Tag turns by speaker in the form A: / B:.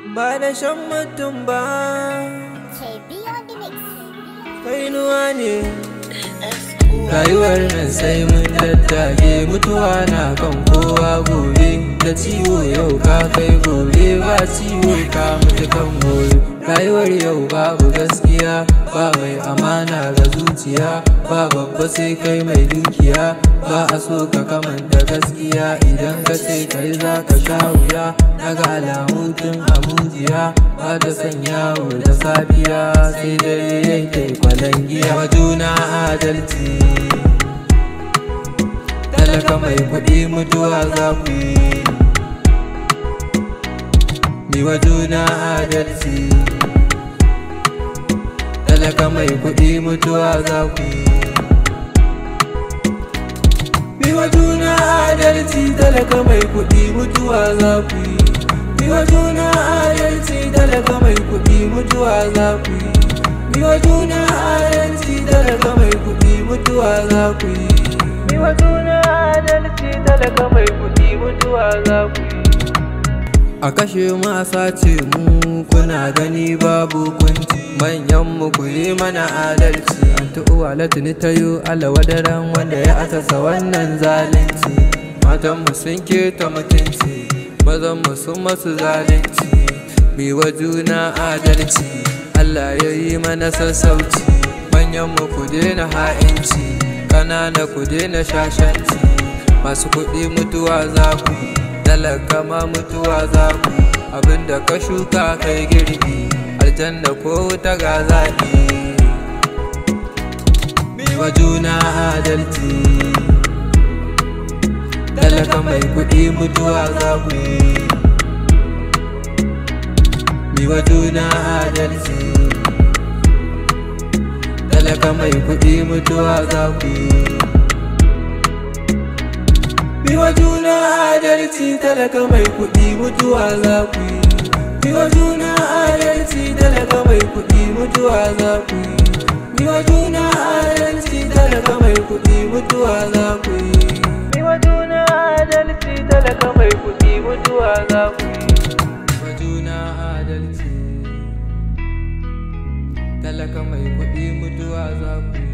A: ba da shan mutum ba
B: KB on the mix.
A: kainuwa ne rayuwar nan sai mun daddage mutuwa na kan kowa gobe da ciwo yau ka kai gobe ba ciwo ka mutu kan gobe rayuwar yau babu gaskiya ba mai amana ga zuciya ba babba sai kai mai dukiya ba a so ka kamanta gaskiya idan ka ce kai za ka sha wuya daga alamu tun a mujiya ba ta sanya da safiya sai dare yanke kwalangiya wa juna adalci talaka mai kuɗi mutuwa za ku yi mi wa juna adalci talaka mai kuɗi mutuwa za ku yi mi wa juna adalci talaka mai kuɗi mutuwa za ku yi mi wa juna adalci talaka mai kuɗi mutuwa za ku yi mi wa juna adalci talaka mai kuɗi mutuwa za ku yi mi wa juna adalci talaka mai kuɗi mutuwa za ku yi a kashe mu a sace mu kuna gani babu kunci manyan mu ku yi mana adalci anti uwa latini ta yi alawadaran wanda ya asasa wannan zalunci matan mu sun keta mutunci mazan mu sun masu zalunci mi wa juna adalci Allah ya yi mana sassauci manyan mu ku daina ha'inci ƙanana ku daina shashanci masu kuɗi mutuwa za ku talaka ma mutuwa za ku abinda ka shuka kai girbi aljanna ko wuta ga zaɓi wa juna adalci talaka mai kuɗi mutuwa za ku yi wa juna adalci talaka mai kuɗi mutuwa za ku yi Biwa juna adalci talaka mai kuɗi mutuwa za ku yi. Biwa juna adalci talaka mai kuɗi mutuwa za ku yi. Biwa juna adalci talaka mai kuɗi mutuwa za ku yi. Biwa juna adalci talaka mai kuɗi mutuwa za ku yi. Biwa juna adalci talaka mai kuɗi mutuwa za ku yi.